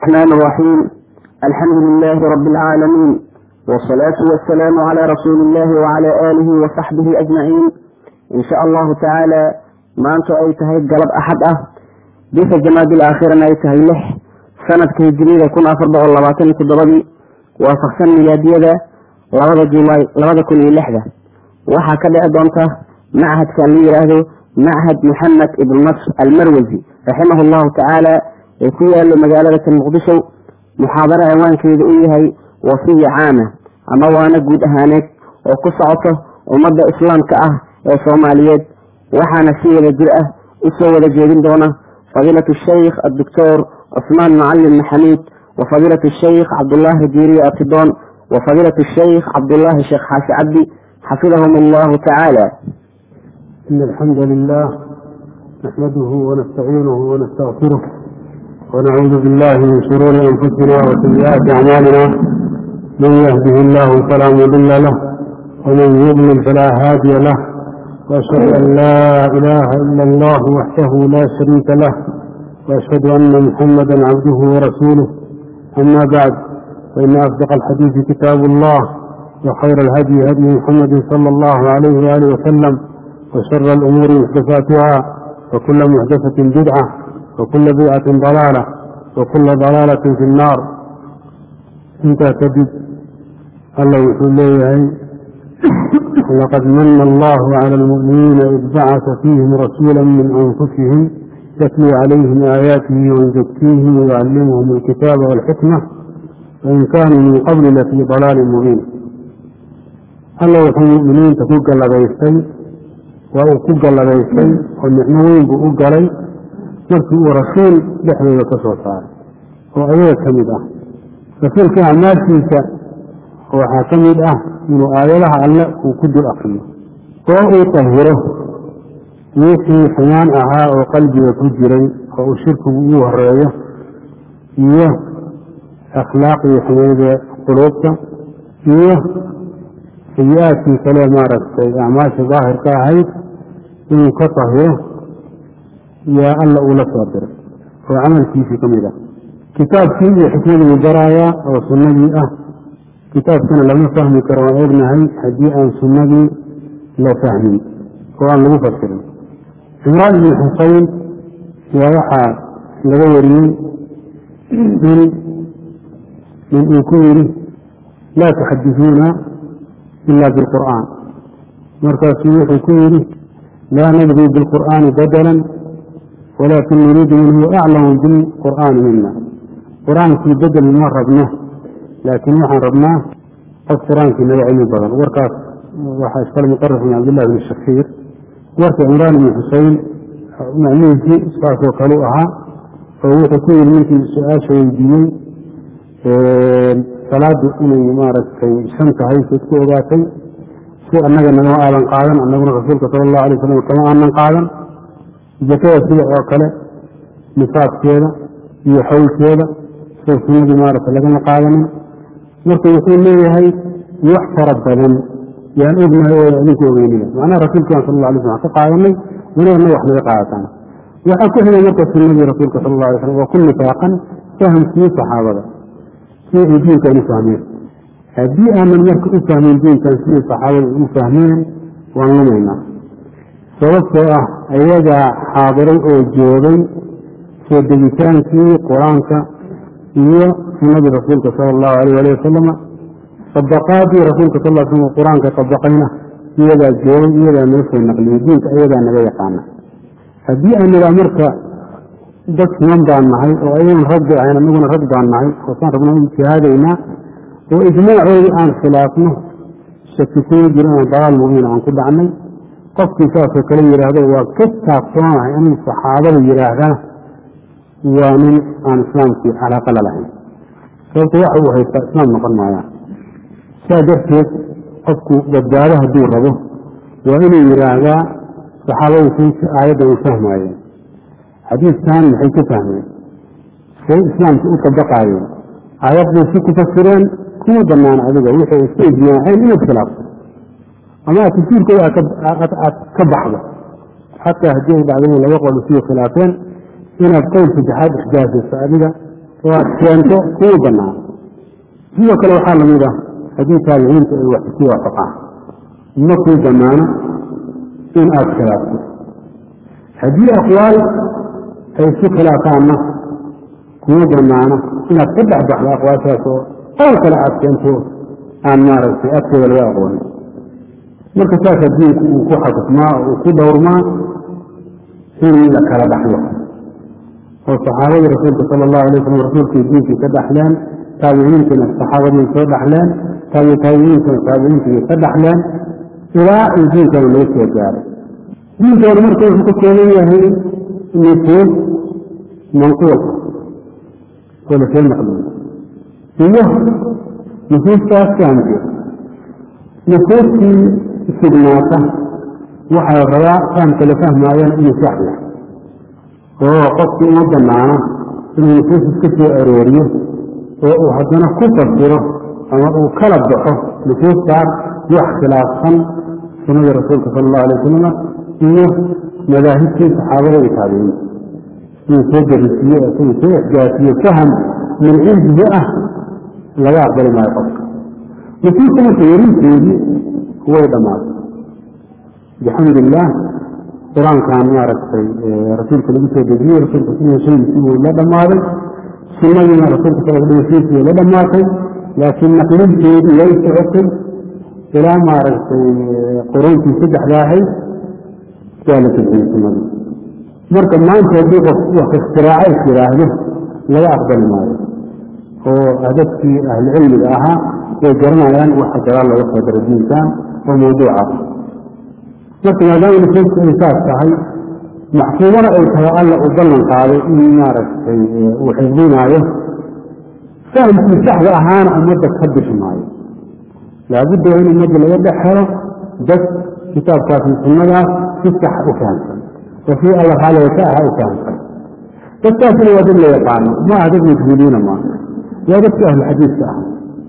الرحمن الرحيم الحمد لله رب العالمين والصلاة والسلام على رسول الله وعلى آله وصحبه أجمعين إن شاء الله تعالى ما أنت أي تهي قلب أحد أه بيس الجماد الآخرة أي تهي له سنة كهجرية يكون أفر بغل لباتين تضربي وفقسن ميلادية لبدا جولاي لبدا كل لحظة وحا كده أدونته معهد كان لي يراهدو معهد محمد ابن نصر المروزي رحمه الله تعالى يكون مجالة المقدسة محاضرة عنوان كيد إيهي وصية عامة أما وانا قد أهانك وقصعته ومدى إسلام كأه يا صوماليات وحانا سيئة جرأة إسوى لجيرين دونه فضيلة الشيخ الدكتور عثمان معلم محميد وفضيلة الشيخ عبد الله الجيري أبتدون وفضيلة الشيخ عبد الله الشيخ حاسي عبدي حفظهم الله تعالى إن الحمد لله نحمده ونستعينه ونستغفره ونعوذ بالله من شرور أنفسنا وسيئات أعمالنا من يهده الله فلا مضل له ومن يضلل فلا هادي له وأشهد أن لا إله إلا الله وحده لا شريك له وأشهد أن محمدا عبده ورسوله أما بعد فإن أصدق الحديث كتاب الله وخير الهدي هدي محمد صلى الله عليه وآله وسلم وشر الأمور محدثاتها وكل محدثة بدعة وكل بدعة ضلالة وكل ضلالة في النار انت تجد الله يقول لي لقد من الله على المؤمنين إذ بعث فيهم رسولا من أنفسهم يتلو عليهم آياته ويزكيهم ويعلمهم الكتاب والحكمة وإن كانوا من قبل لفي ضلال مبين الله يقول المؤمنين تفوق لغيستي وأوكوك لغيستي والنعموين بأوك لي markii uu rasuul dhexdooda ka soo saaray oo ayaga ka mid ah rasuulka acmaalkiisa waxaa ka mid ah inuu aayadaha alle uu ku dul akriyo oo uu tahiro wixii xumaan ahaa oo qalbiga ku jiray oo uu shirkigu uu horeeyo iyo akhlaaqdii xumayde quluubta iyo sayi-aadkii kale maaragtay acmaasha daahirka ahayd inuu ka tahiro yaa alla uu la soo diray oo camalkiisii ka mid ah kitaabkii iyo xikmadii uu baraayaa oo sunnadii ah kitaabkana lama fahmi karo waan ognahay haddii aan sunnadii la fahmin oo aan lagu fasirin cimraan ibni xuseyn yaa waxaa laga wariyey in in uu ku yidhi laa tuxadisuuna ila bilqur'aan markaasuu wuxuu ku yidhi laa nabgii bilqur'aani badalan walakin nuriidu man huwa aclamu bilqur'aani mina qur-aankii bedel ma rabno laakiin waxaan rabnaa qof qur-aankii naga cilmi badan warkaas waxaa iskale muqarif bin cabdillahi bn shakiir warka cimraan ibni xuseyn macnihiisii saasoo kale u ahaa oo wuxuu ku yidhi ninkii su-aasha weydiiyey salaadu inay maaragtay shan tahay sayd ku ogaatay si annaga nagama aadan qaadan annaguna rasuulka sala allahu alay wasalam kama aanan qaadan zakada sida oo kale nifaadkeeda iyo xawlkeeda sida sunnadii maaragta lagama qaadanin marka wuxuu leeyahay wax fara badan yaan ognahay oo idinku ogeynina macnaha rasuulkan sal alla alay slam ka qaadanay wanagana wax naga qaadataan waxaa ku xigay marka sunnadii rasuulka sal alla alay slam waa ku nifaaqan fahamkii saxaabada si ay diinkan u fahmeen haddii aanan marka u fahmin diinkan sidii saxaabada u fahmeen waan lumaynaa sababtoo ah ayagaa xaadiray oo joogay soo degitaankii qur-aanka iyo sunnadii rasuulka sala allahu alayh ali wasalama sabaqaadii rasuulka sal slam qur-aanka sabaqayna iyagaa joogay iyagaa noo soo naqliyey diinka iyagaa naga yaqaana haddii aan nidhaa marka dad siman baan nahay oo ayagan rag bay ahayn anaguna rag baan nahay oosaan rabna u ijtihaadaynaa oo ijmaacoodii aan khilaafno shaki kuma jiro inaan dalaal mubiina aan ku dhacnay qofkii saasoo kale yidhaahdo waa ka taabsoonahay inuu saxaabada yidhaahdana waa nin aan islaamkii calaaqa la lahayn sababto waxa uu haystaa islaam noqon maayaan saa darteed qofku badbaado hadduu rabo waa inuu yidhaahdaa saxaabadu saysi aayaddan u fahmaayeen xadiiskan maxay ka fahmeen say islaamka u tabaqaayeen aayad bay si ku fasireen kuma banaan adiga waxay isku ijmaaceen inaad khilaafto ama aad tafsiirkooda aad ka baxdo xataa haddii ay dhacdo in laba qol isii khilaafeen inaad qowl saddexaad ixdaasayso adiga oo aad keento kuwa banaan sidoo kale waxaa lamid ah haddii taabiciinta ay wax isku waafaqaan ma kuu banaano in aada khilaafto haddii aqwaal ay isku khilaafaanna kuma banaano inaad ka dhex baxdo aqwaashaas oo qowl kale aad keento aan maaragtay agteeda laga aqoonin marka saasa diinku uu ku xakufmaa oo uu ku dhowrmaa in la kala dhaxlo oo saxaabadii rasuulka sala allahu alay wasalam rasuulkii diinkii ka dhaxleen taabiciintiina saxaabadii soo dhaxleen taabi taabiciintuna taabiciintii ka dhaxleen ilaa uu diinkana laga soo gaaray diinkoona marka wuxuu ka kooban yahay nusuus manquul oo lasoo naqliyo iyo nusuustaas fahamkeed nusuustii sugnaata waxaa rabaa fahamka la fahmaayana inuu sax yahay oo qofkii uma banaano inuu nusuus iska soo arooriyo oo uu haddana ku fasiro ama uu kala baxo nusuustaas wax khilaafsan sunnadii rasuulka sala allahu alay wasalam iyo madaahibtii saxaabada iyo taabiciinta inuu soo darisiiyo inuu soo ixjaasiyo faham min cindihi ah laga aqbali maayo qofka nusuusta marka yarinteedii way dhammaatay bixamd illaah qur-aankan maaragtay rasuulka lagu soo dejiyey rasuulka shaygiisii wuu la dhammaaday sunnadiina rasuulka salasiisi way la dhammaatay laakiin naqlinteedii way socotay ilaa maaragtay quruuntii saddexda ahayd waa la tejiyey sunnadii marka maanta haddii qof wax ikhtiraacay is yidhaahdo laga aqbali maayo oo dadkii ahlucilmiga ahaa way garanayaan waxa gadaal looga soo dara diinkan oo mawduuca marka maadaama nusuustu ay saas tahay maxkuumana ay tahay alla uu ballan qaaday in maaragtay uu xifdinaayo fahamkii saxda ahaana ummadda ka bixi maayo laabudda waa in ummadda laga dhex helo dad kitaabkaas iyo sunnadaas si sax u fahamsan oo sii alla raaliga ka aha u fahamsan dadkaasina waa dad la yaqaano ma aha dad majhuuliina maaha waa dadka ahlu xadiiska ah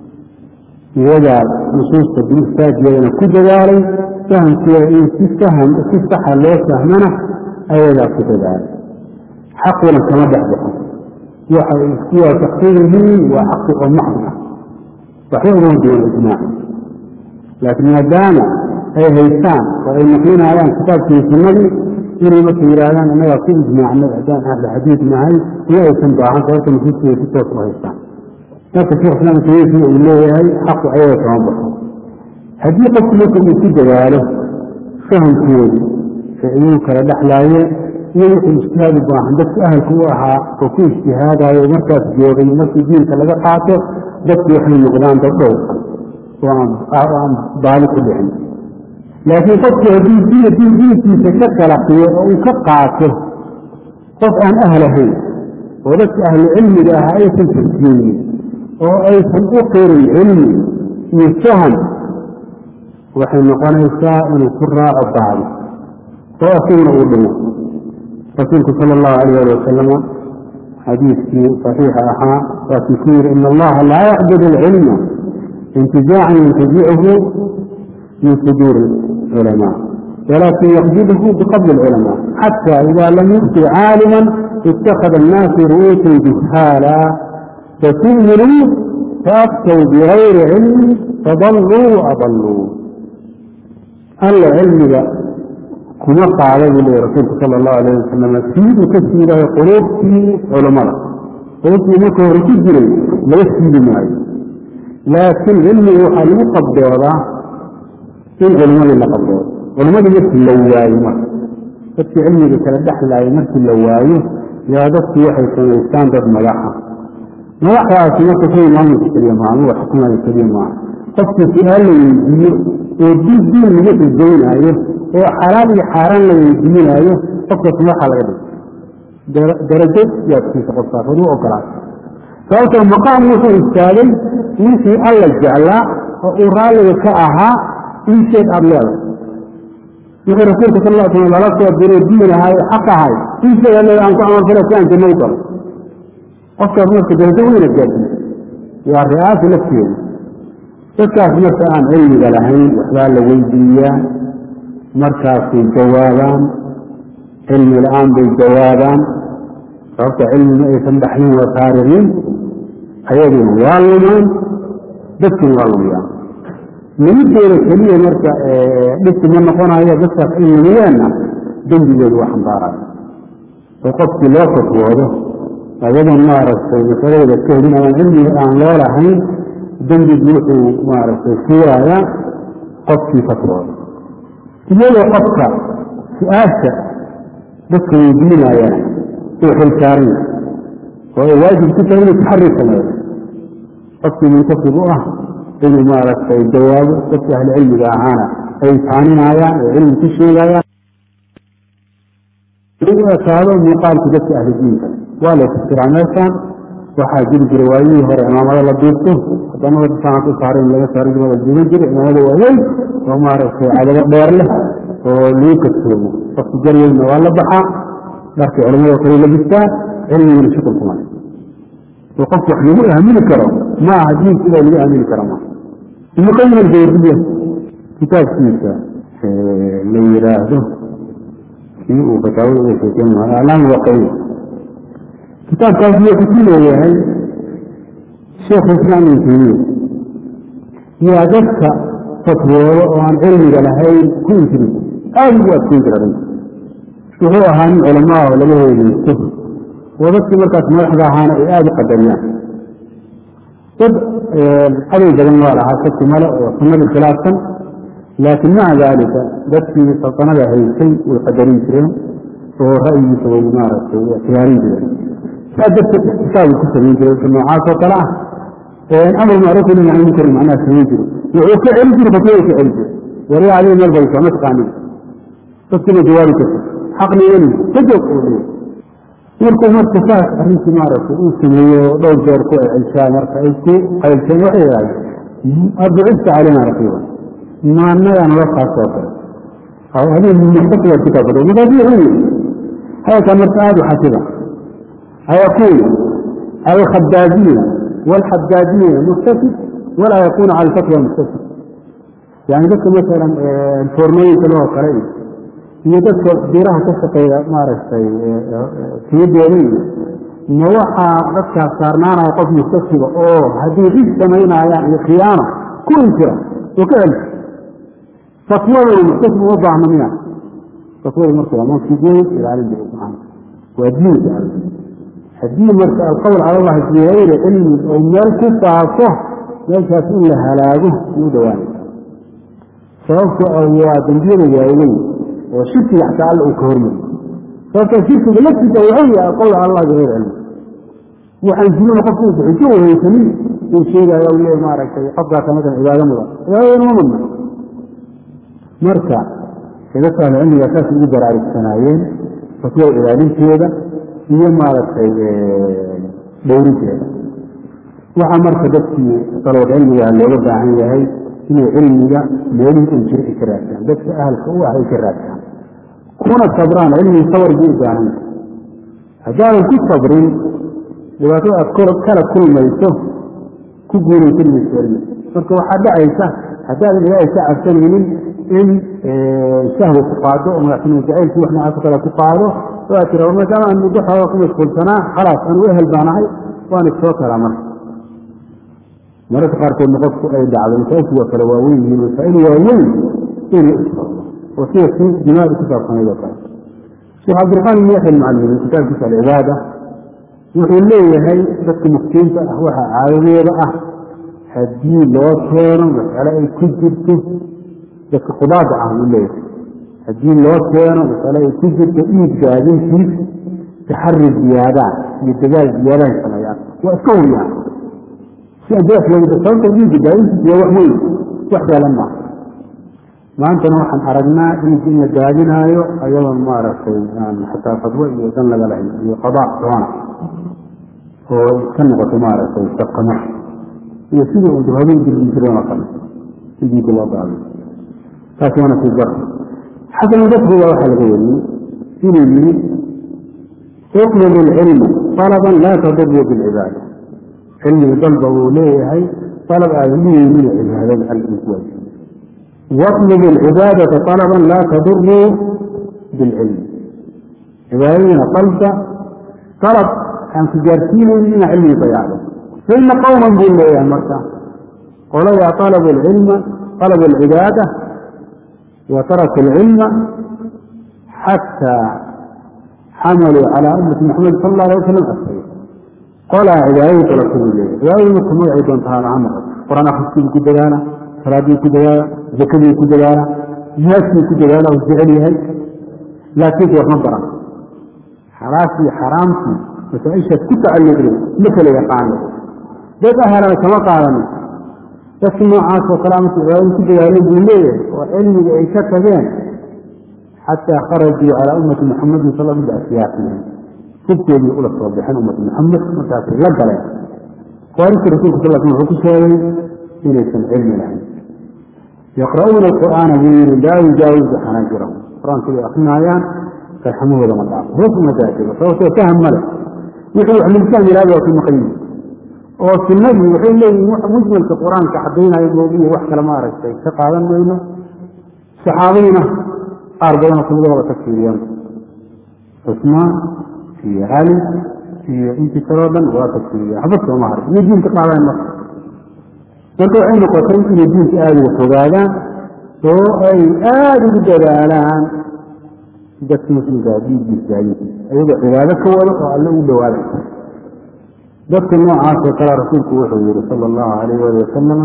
iyagaa nusuusta biistaajiyeedana ku dadaalay fahamkeeda in si faham si saxa loo fahmana ayagaa ku dadaalay xaquna kama dhex baxo waxay isku waafaqsan yihiin waa xaqi oo maxd ah waxba uma duwan ijmaaci laakiin maadaama ay haystaan oo ay naqlinayaan kitaabkii sunnadii inay marka yidhaahdaan innagaa ku ijmaacnay haddaan ahlu xadiid nahay iyo aysan baahan sababta nusuusta ay si toos u haystaan marka sheekh islaam tamiisi uu leeyahay xaqu ayaga kama baxo haddii qofku marka uu ku dadaalo fahamkoodii ee iyagu kala dhexlaayeen iyo wixii ijtihaad u baahan dadku ahalku u ahaa oo ku ijtihaadayo markaas joogay markii diinka laga qaato dadku waxay noqdaan dad dhowrsan oo aan baali ku dhicin laakiin qofkii haddii diin diinkiisa ka qalaqiyo oo uu ka qaato qof aan ahl ahayn oo dadka ahlu cilmiga ah aysan tarjiinin oo aysan u qirin cilmi iyo faham waxay noqonaysaa inuu ku raaco baadi oo asaguna uu dhimo rasuulku sala allahu alayh ali wasalama xadiiskii saxiixa ahaa waakii ku yidhi ina allaha laa yaqbid alcilma intizaacan yantazichu min suduuri culamaa walakin yaqbidhu biqabli alculamaa xata ida lam yu'ti caalima ittakhada annaasu ru'uusan juhaala fatu'minuu faaftow bigayri cilmi fadalluu waadalluu alla cilmiga kuma qaada buu leeyay rasuulku sala allahu alayh wasalam sii uu ka siidayo quluubtii culammada quluubtii marka hore ku jiray laga siidi maayo laakiin cilmiga waxaa lagu qabdoodaa in culimmadii la qabdoodo culimmadii markii la waayo marka dadkii cilmiga kala dhexlaaya markii la waayo yaa dadkii waxay samaystaan dad madaxa madaxdaasi marka kuwii maamulka keliya maaha ama wax xukumaya keliya maaha qofkii su-aal la weydiiyo oo diin diin lagu xujaynaayo oo xalaal iyo xaaraan la weydiinaayo qofkaas madaxa laga dhigo darajo yaadkiisa qofkaas wad u ogolaata sababtoo maqaam wuxuu istaagay ninkii alla jeclaa oo uu raalliga ka ahaa in sheeg aada leedahay wixii rasuulka sal ll slam lala soo diray diin ahay xaq ahay in sheeg aad leedahay aan ku camalfala si aan janno u galo qofkaas marka darajo weyna gaadsiisa waa ri'aasa lafteeda dadkaas marka aan cilmiga lahayn waxbaa la weydiiyaa markaasay jawaabaan cilmi la-aan bay jawaabaan sababta cilmi ma aysan dhaxlin waa taarikiin ayaguna waa lumaan dadkuna waa lumiyaan lumideeda keliya marka dhibki ma noqonayo dadkaas ay lumiyaanna dembigeedu waa xambaaraya oo qofkii loo fatwoodo ayadoon maaragtay masaladooda ka helin amaan cilmiga aan loo lahayn dembigi wuxuu maaragtay fuurayaa qofkii fatwooda iyadoo qofka su-aasha dadka weydiinayaan uu xilsaaran yahay oo ay waajib ku tahay inuu taxari sameeyo qofkii muntasib u ah inuu maaragtay jawaabo dadka ahli cilmiga ahaana ay taaninayaan oo cilmi ku sheegayaan u ekaado muuqaalka dadka ahli diinka waa la istiraa meeshaan waxaa jiri jira waayihii hore imaamada la duurto wadamada saanad u saaray in laga saaro jira la duuban jira imaamada waaweyn oo maaragtay cadabo dheer leh oo lagu kadsoomo qofka jarweynna waa la baxaa dharkii culamada kale labistaa cilmiguna shukul kuma oo qof wax lagu aamini karo ma aha diinka ilaa lagu aamini karo maaha ibnu qayim aljawriya kitaabkiisa la yidhaahdo kii uu fataawada uga sheekeyn lahaa aclaam waqiya kitaabkaas wuxuu ku leeyahay sheekhu islaam ibn taymiya yaa dadka fatwoodo oo aan cilmiga lahayn ku injirin aada ugu adkeyn jira arrinta wuxuu ahaa nin culamaa oo laga heeleysto oo dadkii markaas madaxda ahaana ay aada u qadariyaan dad cadow badan waa lahaa shaki male oo sunnadii khilaafsan laakiin maca daalika dadkii saltanada haysay way qadarin jireen oo ra'yigiisa way maaragtay ikhtiyaarin jireen saa darteed ixtisaabu ku samayn jiray wixii noocaas oo kale ah amar macruuf nahy can munkar macnaha samayn jiro wuxuu ka celin jiray fatwada ka celin jiray wariya adiga meel baysa ma taqaanin dadkiina jawaabi karta xaqni weli ka joog uu leeyahy markuu marka saas arrintii maaragtay uu sameeyo dhowr jeer ku celshaa marka ay ku qaylteen waxay yidhahdeen abucista calayna raqiiban maanagaan la kaas oo kale adiga muxtasiba kitaab fadhiyo markaas wuxuu yidhi hadalkan marka aada u xasiba ayakuun alkhadaadiina waalxadaadiina muktasib walaa yakunu cala alfatwa muktasib yani dadka masalan foornooyinka loo kale iyo dadka biraha ka shaqeeya maaragtay tiyadooda iyo ma waxaa dadkaas saarnaanaya qof mustasiba oo haddii rig samaynayaan iyo khiyaano ku inkira oo ka celisa fatwadana muktasib uma baahna miya fatwada marka waa mansigeed ilaalin jira subxaana waa diinka alle haddii marka alqowl cala allahi fii hayri cilmi oo meel ku faafo meeshaas in la halaago u dhawaanaysa sababto waa dembiyada waaweyn oo shirkiga xataa alla uu ka hormariyo sababtoo shirkiga laftiisa wuxuu yahay alqowl cala allah bigayri cilmi waxaan jirina qofku uusa xujo wahaysanin uu sheegaayo u leeyahy maaragtay qofkaasa masalan cibaado mudan cibaadadana ma mudna marka dadka ahlu cilmiga saas ugu baraarugsanaayeen fatwada ilaalinteeda iyo maaragtay dhowrinteeda waxaa marka dadkii salawad cilmiga looga baahan yahay inay cilmiga meelihii uu jiro ay ka raadtaan dadka ahalka u ah ay ka raadtaan kuna sabraan cilmigi sabar buu u baahan yahay haddaadan ku sabrin dhibaatada aad kala kulmayso ku guulaysan mayso cilmi marka waxaa dhacaysa haddaadan ilaahay ka cabsanaynin in shahwa ku qaado oo madaxtinimo jacaylkii wax noocaas kale ku qaado oo aad tira maadaama aan muddo xooga ku mashquulsanaa khalaas anigu ehel baanahay waan isoo kalaa marka mararka qaarkoodna qofku ay dhacdo masaa'ilku waa kale waaweyn yihiin masaa'il waaweyn inuu isfado oo sida kii jimaadu ku saabsanayd oo kale sheekh cabdiraxmaan ibn yaxya almucallimi kitaabkiisa alcibaada wuxuu leeyahay dadka muftiinta ah waxaa caadadeeda ah haddii loo keeno mas'ale ay ku jirto dadka qudaada ah uu leeyahay haddii loo keeno masale ay ku jirto dhiig gaadintiis taxari ziyaadaan iyo dagaal ziyaadahay sameeyaan waa iska huriyaan si andaas looga sababta dhiigga gaadintiis waa wax weyn wax saalan maaha maantana waxaan aragnaa dhiigga in la gaadinaayo ayadoon maaragtay aan xataa fadwo iyo dan laga lahayn iyo qadaa doona oo iska noqoto maaragtay saqamo iyo sidii uu habeen jirgin jireen oo kale in dhiigga loo gaadiyo taas waana sii dar xasan albasriga waxaa laga wariyey inuu yihi uطlbu اlcilma طalaban laa taduru biاlcibaada cilmiga dalba uu leeyahay alab aadan dhigeynin cibaadada alkuwaaj waطlubu اlcibaadata طalaban laa taduru biاlcilmi cibaadadiina dalba dalab aan ku gaarsiinaynin inaa cilmigi dayacdo faina qowman buu leeyahay marka qoladaa alabu alcilma alabu alcibaada wa taraku alcilma xataa xamaluu calaa ummati maxamed sala alla alay wasalam asay qolaa cibaadadii dalabta buu leeyahay cibaadadii marka magacay doonta ha laha noqoto qur-aan akhriskii ku dadaala salaadii ku dadaala zakadii ku dadaala jihaadkii ku dadaala u jecel yahay laakiinse wax ma baran xalaashii xaraamtii masaaishaas ku tacalluqday ma kala yaqaano dad ahalana kama qaadanin dadki noocaas oo kale amase cibaadadii ku dadaalay buu leeyahay oo cilmiga ay ka tageen xataa kharajuu calaa ummati muxamadin sal lla asyaaqihim hubkoodii ula soo baxeen ummati muxamed markaasay la galeen waarinka rasulka sal sl wuxuu ku sheegay inaysan cilmi lahayn yaqra'uuna alqur'aana buu yihi laa yujaawizu xanaajirahum qur-aanka bay akrinaayaan farxamahooda ma dhaafo hoos uma daajego sababtoo faham male wixii wax linsaan yihahdo waa ku maqan yihi oo sunnadii waxay leeyihin wax mujmalka qur-aanka cadaynayo moogiyo wax kale maaragtay ka qaadan mayno saxaabadiina qaar badanoo kamidahooda ka fiiriyaan cusmaan iyo cali iyo intii kaloo dhan waa ka fiiriyaan waxba sooma haray iyo diinka qaadaan marka marka waxay noqotay inay diinka aada uga fogaadaan oo ay aada ugu dadaalaan dadka muslimkaa diinkiisa gaadinkiisa ayagoo cibaado ka wado oo alle u dhawaaday dadka noocaas oo kale rasuulku wuxuu yihi sala allahu alayh ali wasalam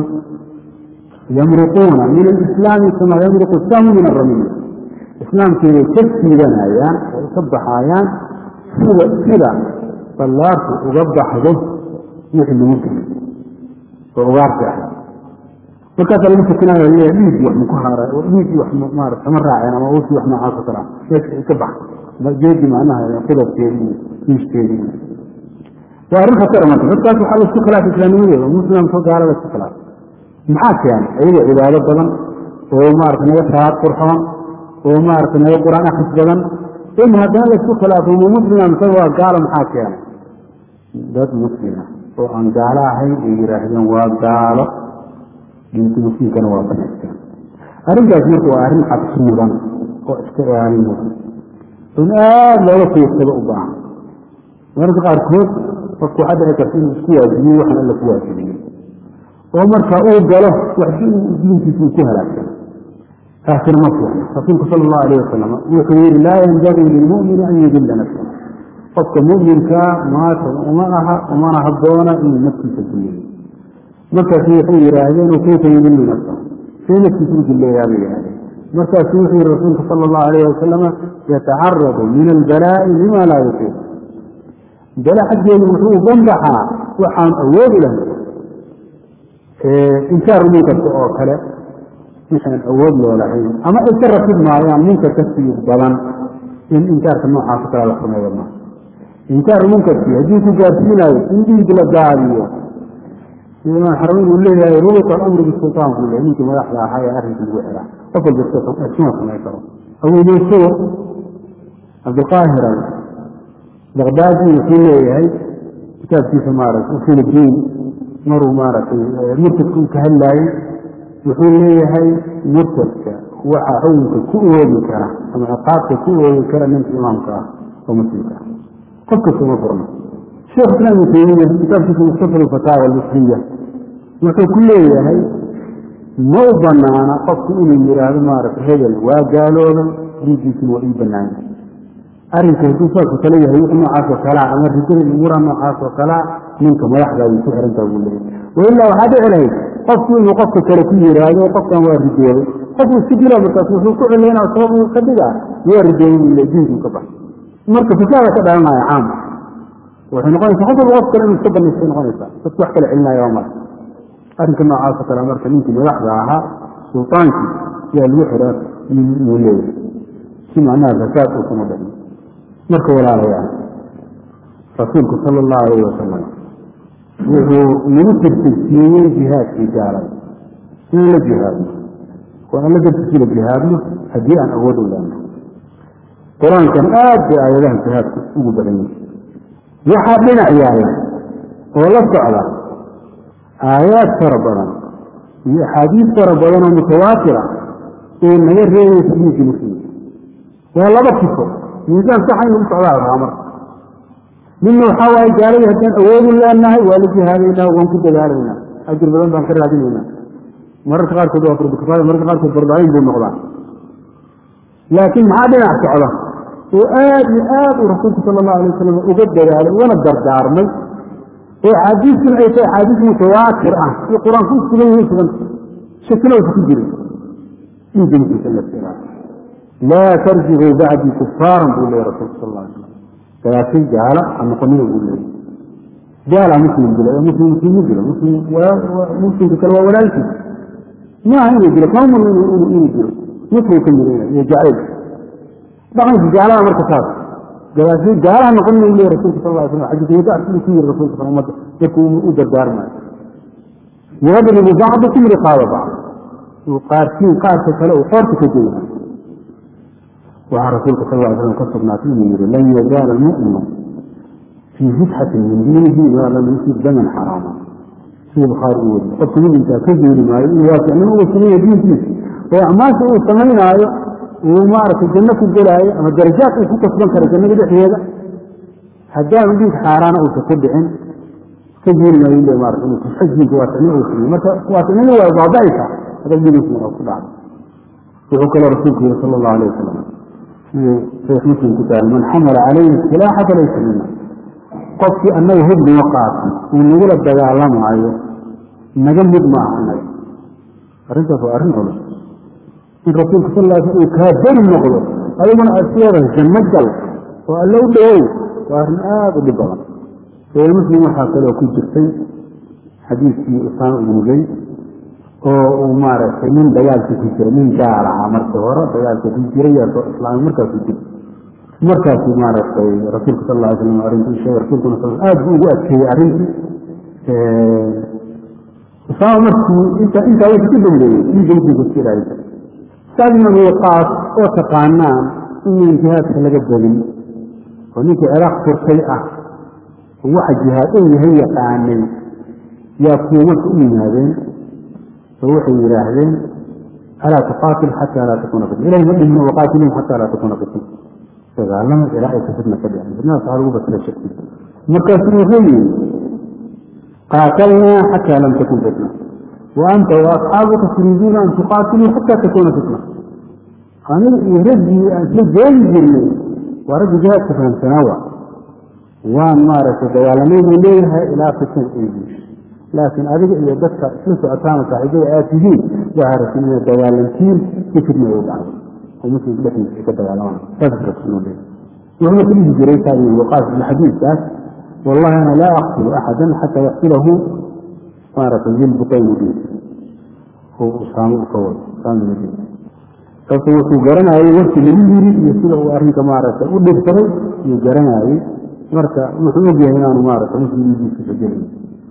yamruquuna min alislaami kama yamruqu samu min aramiy islaamkiibay ka siidanayaan oo ka baxaayaan sida sida ballaarku uga baxdo wixii lagu geliy oo ugaarta ah markaasaa lagu tukanaya leeyahay dhiiggii wax maku haara dhiiggii wax maarata kama raaceen ama uusii wax noocaas oo kale ah meesha ka bax jeedi macnaha qudabkeedii iyo diishkeedii waa arrin khatara marka dadkaas waxaa laisku khilaafay islaamnimadooda muslimka gaalada isku khilaafay maxaa keenay ayagoo cibaado badan oo maarata naga salaad qurxoon oo maarata naga qur-aan akris badan in haddana laisku khilaafo ma muslima mise waa gaalo maxaa keenay dad muslima oo aan gaalo ahayn ay yidhaahdeen waa gaalo diinta muslimkana waa banaysteen arrintaas marka waa arrin cabsi mudan oo iska ilaalin mudan in aada looga fiirsado u baahan mararka qaarkood qofku waxaa dhici karta inuu isku waajibiyo waxaan alla ku waajibiyey oo marka uu galo wax diinkiisa uu ku halaagsan taasina ma fiicna rasuulku sala allahu alayh wasalam wuxuu yihi laa yanbagii lilmu'mini an yudilla nafsa qofka mu'minkaa maata uma aha umana habboona inuu naftiisa duleeyo markaasu waxay yidhaahdeen kayfa yudillu nafsa see naftiisa u duleeyaa bay yidhahdeen markaasu wuxuu yihi rasuulku sala allahu alayh wasalama yatacaradu min albalaa'i lima laa yutiiq bale xaggeedu wuxuu banbaxaa waxaan awoodi lahayn inkaar munkarka oo kale wixaan awood loo lahayn ama ay ka ratib maayaan munkar ka sii badan in inkaarka noocaas kale la sameeyo ma inkaaru munkarkii haddii ku gaarsiinayo in dhiig la daadiyo imaam xarameyn uu leeyahay rubuta alamru bisultaan buu leeyahay ninkii madaxda ahaa ee arrinka lagu xiraa qof walba iskuma samayn karo awoodeysawo cabdilqaahir baqdaadi wuxuu leeyahay kitaabkiisa maaragtay usul diin maruu maaragtay murtadka uu ka hadlaayey wuxuu leeyahay murtadka waxa xukunka ku oogi kara ama ciqaabka ku oogi kara ninka imaamka ah oo muslimka ah qof kasta ma furno sheekh islaam ibnu taymiya kitaabkiisa mustafa alfataawa almusliya wuxuu ku leeyahay ma u banaana qofku inuu yidhaahdo maaragtay hebel waa gaaloobay diinkiisuna waa ii banaanya arrinka hadduu saasoo kale yahay wix noocaas oo kalea ama rijada umuura noocaas oo kalea ninka madaxdaadii ku xirantaa buu leeyahy wailaa waxaa dhici lahayd qofku inuu qofka kale ku yidhaahdo qofkan waa rijooday qofku iska dila markaas wuxuu ku cilaynaa sabab uu ka dhigaa waa rijooday buu le diinkuu ka baxay marka fasaada ka dhalanaya caam waxay noqonaysaa qof walba qof kale inuu iska banaystay noqonaysaa dadku wax kale celinaya waa mara arrinka noocaasoo kale marka ninkii madaxda ahaa sultaankii yaa lagu xiraa uu leeyahay si macnaha fasaad uusama dhicin marka walaalayaal rasuulku sala allahu alayh wasalam wuxuu nagu tirtirsiiyey jihaadkii gaalada inaan la jihaadno oo aan la dartiisi la jihaadno haddii aan awood u leeno qur-aankan aad bay aayadaha jihaadku ugu badan yihi waxaa dhinac yaala oo la socda aayaad fara badan iyo axaadiis fara badan oo mutawaatira oo naga reebaysa diinkii muslimka waa laba sifo miisaan saxa inu u socdaa rabaa marka midna waxaa waaye gaaladii haddaan awoodu leenahay waa la jihaadaynaa waan ku dadaalaynaa ajir badan baan ka raadinaynaa mararka qaarkood waa furdukifaaya mararka qaarkood fardaciin buu noqdaa laakiin maxaa dhinac socda oo aad iyo aad uu rasuulku sala allahu alay wasalam uga dadaalay ugana dardaarmay oo axaadiistuna ay tahay axaadiis mutawaatir ah iyo qur-aanku sugan yihiin suganta shakina uusa ku jirin dhiigga muslimka la istiraa laa tarjicuu bacdii kufaaran buu leeyay rasuulku sal alla alay slam gadaashay gaala ha noqonina buu leeyay gaala muslim dilo ee muslim muslim ma dilo muslim muslimka kale waa walaalkiis maaha inuu dilo kama murno inuu dilo nusuu ka mirina iyo jacayl dhaqanka gaalada marka saas gadaashay gaalaha noqonina u leeyay rasuulka sal alla alay slam xadiis wadac siduu ku yiri rasuulka sal ummadda markuu u dardaarmayo yadribu bacdukum riqaaba bacd uu qaarkiin qaarka kale uu qoorta ka jeyna waxaa rasuulka sal ly slam ka sugnaatay inuu yihi lan yazaala almu'minu fii fitxatin min diinihi maa lam yusib daman xaraama sida bukhaari uu weriye qofka muminkaa ka geeli maayo inuu waasiicnimo uga sameeya diinkiisa oo acmaasha uu samaynaayo uu maaragtay janno ku gelaayo ama darajaad uu ku kasban karo jannada dhexdeeda haddaanu dhiig xaaraana uusan ku dhicin ka geeli maayo ile maarata inuu xajinka waasicnimo uu sameeyo marka waasicnimo waa baaba'aysa hadda diinkiisa oo ku dhacdo wuxuu kaloo rasuulku yihi sala allahu alayh wasalam siduu saxiix muslim ku tahay man xamala calayhi silaaxa falaysa mina qofkii annaga hub noo qaatay uu nagula dagaalamaayo naga mid ma aha annaga arrintaas waa arrin culus in rasuulka sal lla sl uu kaa beri noqdo adiguna aad sideeda janno gal oo alle u dhowow waa arrin aada u dhib badan saxiix muslim waxaa kaloo ku jirtay xadiiskii usaama ibnu zayd oo uu maaragtay nin dagaalka ku jira nin gaal ahaa markii hore dagaalka ku jiray yaa soo islaamay markaasuu jira markaasuu maaragtay rasuulka sal lla ly slam arrintii sheegay rasuulkuna sal aad buu ugu adkeeyey arrintii usaama markii inta intaa wixii ku dambeeyey dhiigga muslimka iska ilaalisa saadna miiqaas oo taqaanaan inaan jihaadka laga badin oo ninkii ciraaq furtay ah waxa jihaad uu yahay yaqaanay yaa kuwa marka u yimaadeen oo waxay yidhaahdeen alaa tuqaatil xataa laa takuna fitna ilahi ma dhihino waqaatilihim xataa laa takuna fitna dagaalama ilaa aysa fitna ka dhicin fitnadaas waxaa lagu basira shaki markaasuu wuxuu yidhi qaatalnaa xataa lam takun fitna wa anta waasxaabuka turiiduuna an tuqaatiluu xataa takuna fitna aniga iyo raggii aan isla joogi jirnay waa raggi jihaadka fahamsanaa wa waan maaragtay dagaalamay buu leeyahay ilaa fitan ay diisho laakiin adiga iyo dadka isla socotaana saaxiibada aad tihiin waxaa rasul inaad dagaalantiin si fidna ay u dhacdo oo muslimka dhexdiisa ay ka dagaalamaan saas rasuul leeyahay wuxuuna ku dhihi jiray saa iyo waqaas ibn xadiiskaas wallahi ana laa aqtulu axadan xataa yaqtulahu maaragtay dilbuqayni dhihi oo usaamo u ka wado usaamo dhihi sababto wuxuu garanayay warkii lagu yiri iyo sida uu arrinka maaragtay u dhibsaday iyuu garanayay marka wuxuu ogyahay inaanu maaragtay muslimdiisa fajelin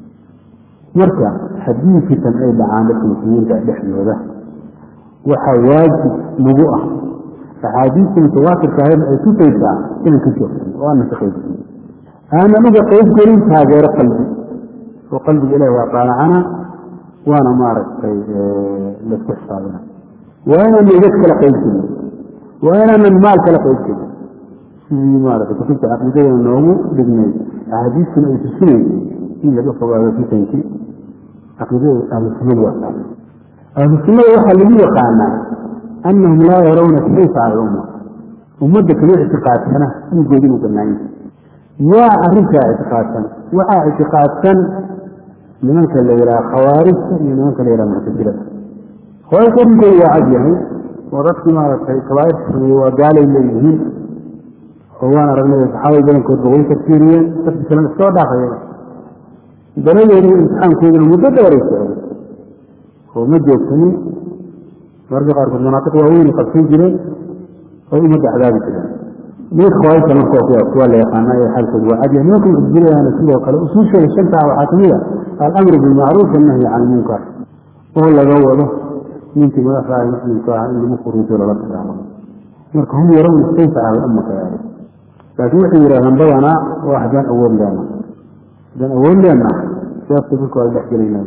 marka haddii fitan ay dhacaan dadka muslimiinta dhexdooda waxaa waajib nagu ah axaadiista mutawaatirka ahayna ay tusaysaa inaan ka joogsan oo aanan ka qaybgelin aanan uga qaybgelin taageero qalbi oo qalbiga ilahi waa qaanacana waana maaragtay laisku xisaabina waa inaanan idad kala qaybgelin waa inaanan maal kala qaybgelin sidii maaragtay kutubta caqiidadana noogu dhignay axaadiistuna ay tusinaysay in laga fogaado fitankii caqiidada ahlusunnada waa taas ahlusunnada waxaa lagu yaqaanaa annahum laa yarawna sayfa cala lumma ummadda kama ictiqaadsana dhiigood inuu banaanya yaa arrintaa ictiqaadsan waxaa ictiqaadsan nimanka la yidhaha khawaarijta iyo nimanka la yidhaha muctasilada khawaarijta arrinkooda waa cad yahay oo dadkii maaragtay kabaairta sameeye waa gaalay leeyihiin oo waan aragnay saxaabada badankoodba way tafsiiriyeen dadki kalena iskoo dhaafaya daladeedii imtixaankooduna muddo dheeray socday oo ma joogsanin mararka qaarkood manaaqiq waaweyn qabsan jireen oo ummadda cadaabi jireen nimanka khawaarijta markoo kuwaas waa la yaqaanaa ee xaalkoodu waa cadyahay nimanka muctasiladana sidoo kale usuushooda shantaa waxaa kamid a alamru bilmacruuf wannahyi can ilmunkar oo laga wado ninkii madaxda ah muslimka ah in lagu furuujo lala dagaalamo marka hum yarawna sayfa cala ummaka yaala laakiin waxay yidhahdaan badanaa waa haddaan awood leena haddaan awood leena siyaasta dadku waa dhex gelaynaa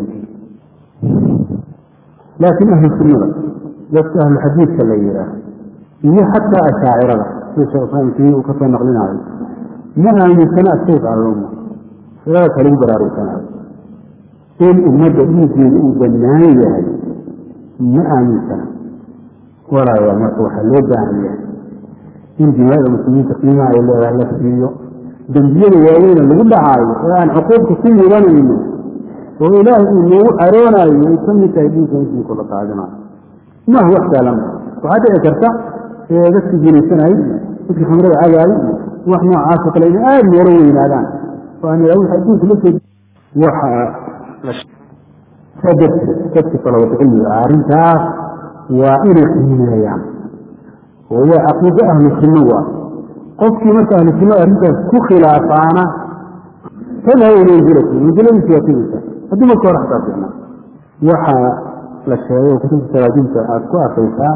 laakiin ahlu sunnada dadka ahlu xadiidka la yidhaah iyo xataa ashaacirada sida sheekh islaam timi uu kasoo naqlinaayo ma aaminsana asayf alluma silada kalagu baraarugsanayo in ummadda dhiiggeeda uu bannaan yahay ma aaminsana walaayaa marka waxaa loo baahan yahay in dimaada muslimiinta qiimaha ay leedahay la siiyo dembiyada waaweyna lagu dhacaayo oo aan xuquuqta ku mudanayno oo ilaahay uu noogu caroonayo ay ka mid tahay dhiigga muslimku la qaadinayo maaha wax saalan waxaa dhici karta dadkii jinaysanayay dadkii khamrada cagaayay wax noocaasoo kale inay aada noola weynaadaan oo aan ilaa wixii adduunka la soo waxa dadki talabata cilmiga ah arrintaas waa inay qiimeeyaan oo waa caqiido ahlu sunno waa qofkii marka ahlu sunna arrintaas ku khilaafaana tadhabu manzilatu manziladiisi waa tegeysa haddii marka hore xataa fiicnaa waxaa la sheegay kutubta salaadiinta aada ku arkaysaa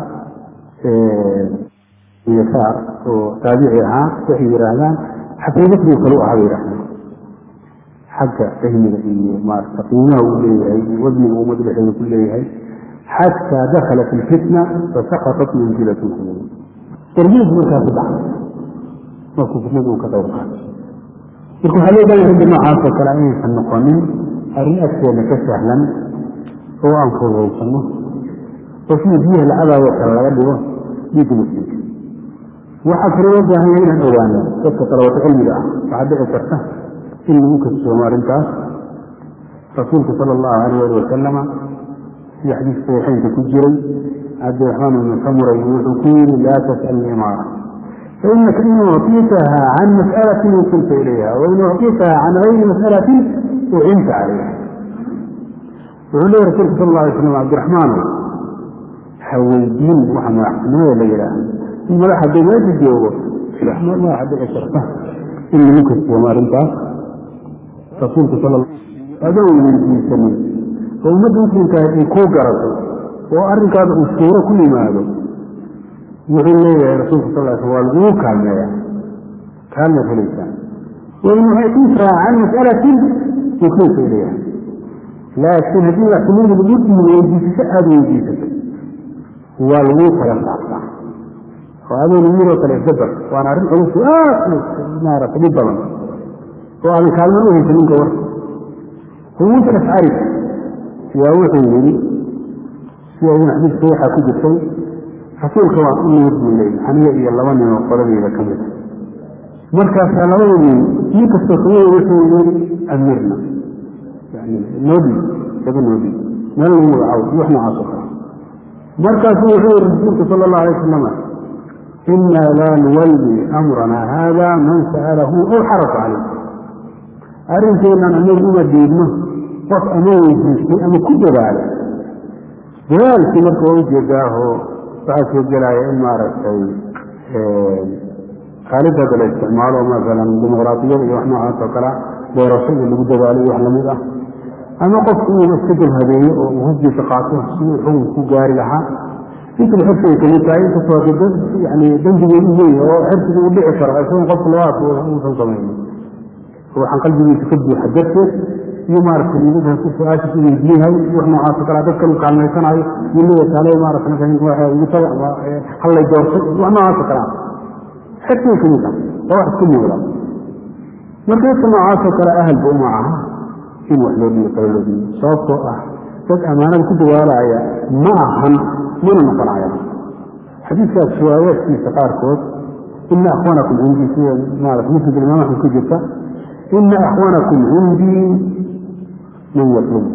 yasaar oo taabici ahaa waxay yidhaahdaan xaqiiqadii kale u ahaa bay yidhahdaan xagga fahmiga iyo maarata qiimaha uu leeyahay iyo wasniga uu madbaxeeda ku leeyahay xataa dakala fi lfitna fasaqatat manzilatuhu darbiis markaa ku dhacay markuu fitnada uu ka qayb qaatay marka waxaa loo baahan ragga noocaasoo kale inaysan noqonin arrin agteena ka sahlan oo aan fududaysano oo sidii biyaha lacadaayoo kale laga dhigo dhiigga muslimka waxaa kaloo loo baahan yahay inaan ogaano dadka talabato cilmiga ah waxaa dhici karta in lagu kasoomo arrintaas rasuulku sala allahu alayh ali wasalama sida xadiis saxiixeynka ku jiray cabdiraxmaan ibnu samuray wuxuu ku yidhi laa tas'al imaara fainaka in ucطitaha can mas'alatin ukunta ilayha wain ucطitaha can gayri mas'alatin ucinta calayha wuxuu leeya rasulku sal alla alay slam cabdiraxmaano ha weydiin waxa madaxtinimada la yidhaaha in madax hadduu meesha joogo madaxa dhici karta in lagu kasoomo arrintaas rasuulku sal adoon weydiisanin oo ummadda muslimkaah ay kuu garato oo arrinkaada uu suuro ku yimaado wuxuu leeyahay rasuulku sal sl waa laguu kaalmeeya kaalmeed helaysaan wain uctiisaa can mas'alatin ukeysa ilayha laakiin haddii madaxtinimada lagu dhiibo weydiisasho aada weydiisato waa laguu kala saartaa oo adoon yiroo kale isdabar waana arrin culus aad maarata dhib badan oo aadan kaalmo u haysan ninka war huwuusa ashcari yaa wuxuu yidhi sida ibn xadiiska waxaa ku jirtay rasuulka waa u nimid buu leeyay aniga iyo laba nin oo qoladeyda ka mid markaasaa labada nin nin kastoo kamida wuxuu yidhi amirna yani noodhi laba noodhi meel lagu magacaabo iyo wax noocaas oo kale markaasuu wuxuu yihi rasuulku sala allahu alay wasalam ina laa nuwalli amrana haada man sa'alahu aw xarafa calayh arrinkeennan anagu uma diidno qof ama weydiistay ama ku dadaalay dadaalkii marka waa ujeedaaho waxaa soo gelaya in maaragtay khaalida hadda la isticmaalo masalan dimuqraadiyada iyo wax noocaas oo kale doorashada lagu dadaalo iyo wax lamid ah ama qofku inuu iska dalhabeeyo oo uu husdiisa qaato si uu xukun ku gaari lahaa intaba xirsigay kamid tahay inkastoo yani dembigeedu weyn oo xirsiga uu dhici karo isagoon qofku labaas uusan samaynin waxaan qalbigiisa ka buuxa darteed iyo maaragtay nidadan ku su-aashiis u weydiinahay wax noocaasoo kale dadkan uu kaalmaysanayo iyo leeya kaale maarata igu taga hallay doortay wax noocaasoo kale ah xirsigay kamid ah oo wax isku muuqda marka dadka noocaasoo kale ahalba uma aha in wax loo dhiibo kale loo dhiibo sababtoo ah dad ammaanada ku dawaalaya ma ahan mana noqonaya xadiiskaas riwaayaadkiisa qaarkood ina akhwanakum cindii sida maarata musnad imaam axmed ku jirta ina akhwanakum cindii man yaqlubu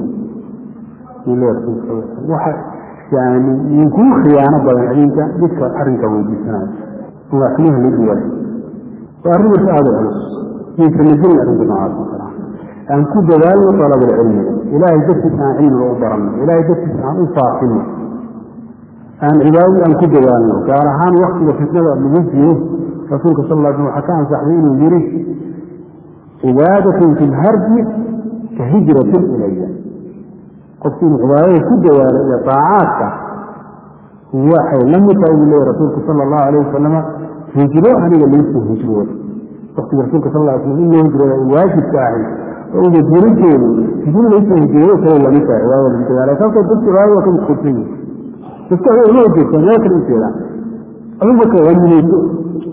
waxa yani ninkuu khiyaano badan idinka midka arrinka weydiisanayo madaxniha la dhiway waa arrin marka aada culus yaysan najin arrinka noocaas oo kale aan ku dadaalno dalabulcilmiga ilaahay dartiis aan cilmiga u baranno ilaahay dartiis aan u faafino aan cibaadadii aan ku dadaalno gaar ahaan waktiga fitnada lagu jiro rasuulka sal lla sl waxaa ka ansaxday inuu yidhi cibaadatun fi lharbi ka hijratin ilaya qofku inuu cibaadada ku dawaalo iyo taacaadka waxay la mid tahay buu leeya rasuulku sala allahu alayh wasalama hijro aniga laysoo hijrooda waktiga rasuulka sal lla slam in loo hijrooda ay waajibka ahayd oo madiinateedu hijro laysoo hijroodo kale lamid tahay cibaadada lagu dadaala sababtoo dadka cibaadada waa ka mashquulsan yihin dadka waxay uma jeestaan meel kale u jeedaan adigu marka waa nimeyso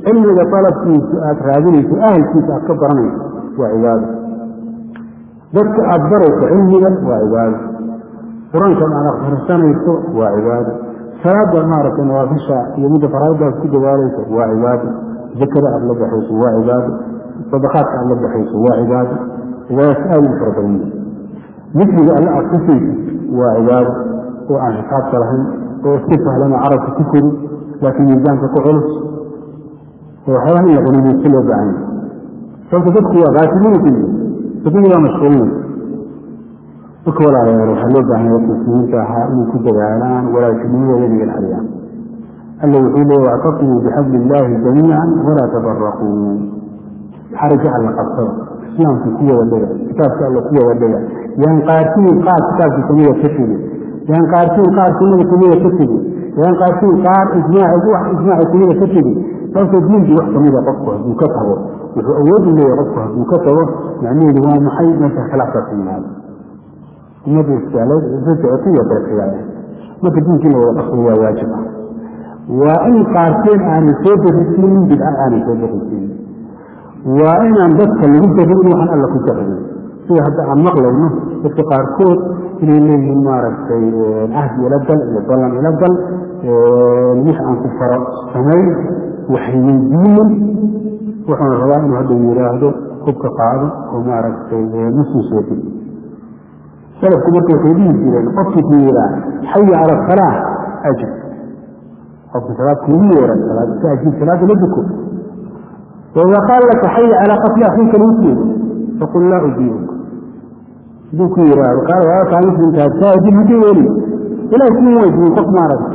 cilmiga dalabkiisa aada raadinayso ahalkiisa aad ka baranayso waa cibaado dadka aada barayso cilmiga waa cibaado qur-aankan aad akhrisanayso waa cibaado salaada maaragtay nawaafisha iyo midda faraaiddaas ku dadaalayso waa cibaado zakada aada la baxayso waa cibaado sadaqaadka aada la baxayso waa cibaado cibaadaas aada u fara badan yihi dikriga alle aada kusaysid waa cibaado oo aan xisaabka lahayn oo si sahlan oo carabka ku kori laakiin miisaanka ku culus oo waxyaabaha in la qanimaysto loo baahanya sababta dadku waa qaasiminka yihi dadkii waa mashquulinaysa marka walaalayaal waxaa loo baahanya dadka muslimiinta ahaa inay ku dadaalaan walaashinimadooda inay ilaaliyaan alla wuxuu leeya wactasimuu bixabli illaahi jamiican walaa tafaraquu xarigga alla qabsada islaamka ku wada dhega kitaabka alla ku wada dhega yaan qaarkiin qaar kitaabka kamida ka tegin yaan qaarkiin qaar sunnada kamida ka tegin yaan qaarkiin qaar ijmaaci wax ijmaaci kamida ka tegin sababtoo diinkii wax kamida qofku hadduu ka tago wuxuu awood u leeyahay qofku hadduu ka tago macnaheedu waa maxay meesha khilaafkaas yimaado ummadda iskaalad isa socotay iyo kala xigaaya marka diinkii la wada dhaqmo waa waajib ah waa in qaarkeen aanay soo darisiinin bidca aanay soo darisiinin waa inaan dadka lagu darin waxaan alla ku jarayn sida hadda aan maqlayno dadka qaarkood inay leeyihiin maaragtay cahdi ila gal iyo ballan ila gal wix aan ku faro samayn waxay weydiinin wuxuuna rabaa inuu hadda yidhaahdo hubka qaado oo maaragtay muslim sooti salafku marka waxay dhihi jireen qofkii ku yihaa xaya cala asalaa ajib qofka salaad kuugu yeera salaad iska ajib salaada la duko وإذا قال لك حي على قتل أخيك المسلم فقل لا أجيبك دوك يرى وقال يا كان مسلم كان ساجد هدي ولي إلى كل وجه قف مارك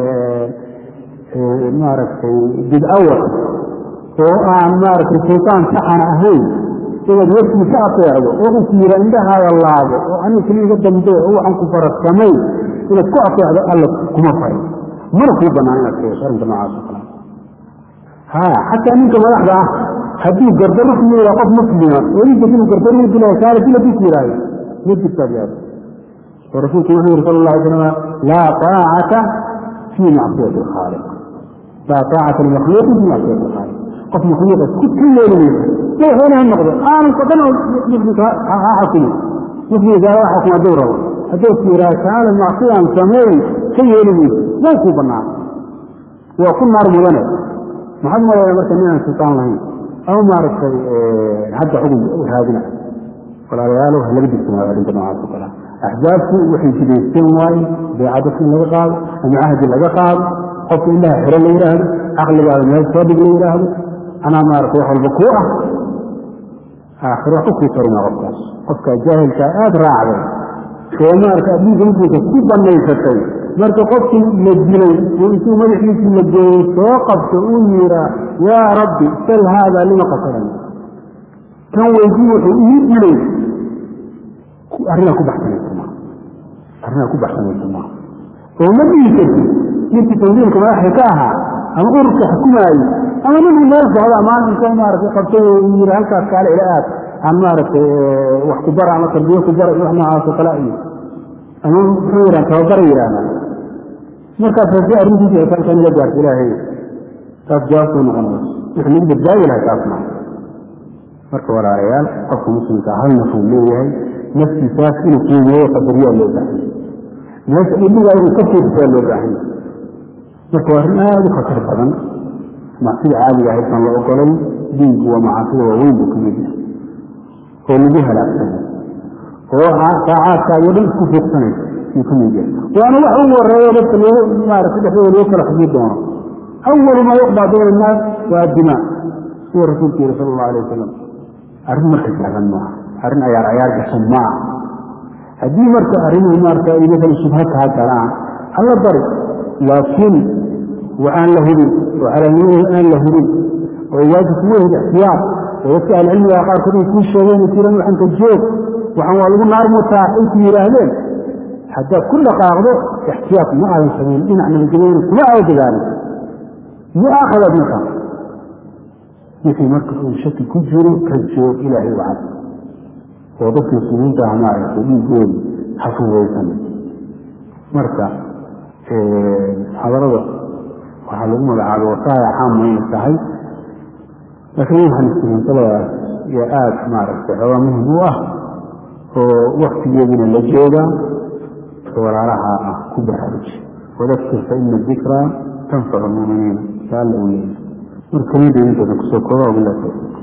مارك جد أول وأن مارك الشيطان سحن أهين إذا يسمي كأطيعه وغسير عندها والله وأن كل قدم دوع وأن كفر السمي إذا كأطيعه الله كما فرق مركوبا عن الشيطان عندما عاصفنا ها حتى منك ملاحظة حديث قردرك من قف مسلمة وليد كنه قردرك بلا سالة بلا بيت وراي مد التابعات ورسولك محمد صلى الله عليه وسلم لا طاعة في معصية الخالق لا طاعة المخلوق في معصية الخالق قف مخلوق كل كل يوم لا هنا النقطة أنا قدنا مثل حكم مثل إذا حكم دوره هدوك وراي سالة معصية سمين كي يوم لا يكون بالنار وكل نار مدنة maxaad malaya marka ninaan sultaan lahayn ama maaragtay hadda xugum raadina walaalayaalo ha laga digsanaayo arrinta noocaas oo kale axzaabku waxay jidaysteen waaye beecadadka in laga qaado ama cahdi laga qaado qofka indhaha xiro la yidhaahdo caqligaada meel soo dhig la yidhaahdo anaa maaragtay wax walba kuu ah aakhiro wax u kuu tarina qofkaas qofka jaahilkaa aada raacday oo maarka adduunka muslimka ku banaysatay marka qofkii la dilay oo intuu madaxiisii la gooyey soo qabto uu yiraa yaa rabbi sal haadaa lima qasadan kan weydii wuxuu ii dilay arrinaa ku baxsanaysa maa arrinaa ku baxsanaysa maa oo ma dhihi kartid ninkii tandiimka madaxda ka ahaa ama ururka xukumaayey ama ninkii meel socda maalin inta maaragtay qabtay oo uu yiri halkaas kaale ila aad aan maaragtay wax ku bara ama tarbiye ku bara iyo wax noocaas oo kale iyo ama muxuu yidhaha tababara yidhaahdaa markaas haddii arrintiisa ay halkan ila gaarto ilaahay taas jawaabtay noqonayso wixii lagu badbaabi lahay taas maa marka walaalayaal qofka muslimka hal nafuu leeyahay naftiisaas inuu qiimeeyo qadariyaa loo baahan meesha idhigaa inuu ka fiirsaa loo baahan marka waa arrin aada u khatar badan macsida caadiga ahaysan la ogolay diinku waa macaasida waaweyn buu ka mid yahay oo lagu halaagsanay oo saacaadkaagoo dhan isku fiirsanaysa yuu ka mid yahay waana wax ugu horeeyo dadka loo maaragtay dhexdooda loo kala xugmi doono awalu maa yuqdaa bayna annaas waa addimaa sida rasuulku yihi sala allahu alay wasalam arrin marka sahlan maaha arrin ayaar ayaar gashan maaha haddii marka arrimuhu maarka ay maala shubha kaa galaan alla bari laakiin waxaan la hubin oo calaamadahu aan la hubin oo waajib kuma hid ixtiyaar oo dadka ahlicilmiga qaarkood ay kuu sheegeen tiran waxaan ka joog waxaan waa lagu naar mutaa ay ku yidhaahdeen haddaad ku dhaqaaqdo ixtiyaaq ma aadan samayn dhinac nabadgelyana kuma aada dadaalin mu'aakhadaad markaa wixii marka uu shaki ku jiro ka joog ilaahay u cad oo dadka muslimiinta ah maaragtay dhiigooda ha fudaysan marka xadarada waxaa lagu magacaabay wasaaya caam mayna tahay laakiin waxaan istihiinsaladaas iyo aada maaragtay xoogaa muhim u ah oo waktigeedina la joogaa walaalaha ah ku baraaruji wadakir fa ina dikraa tanfacu lmuminiina saa alla u leeyahy marka kamida intooda kusoo kooba wabilah tawfiiq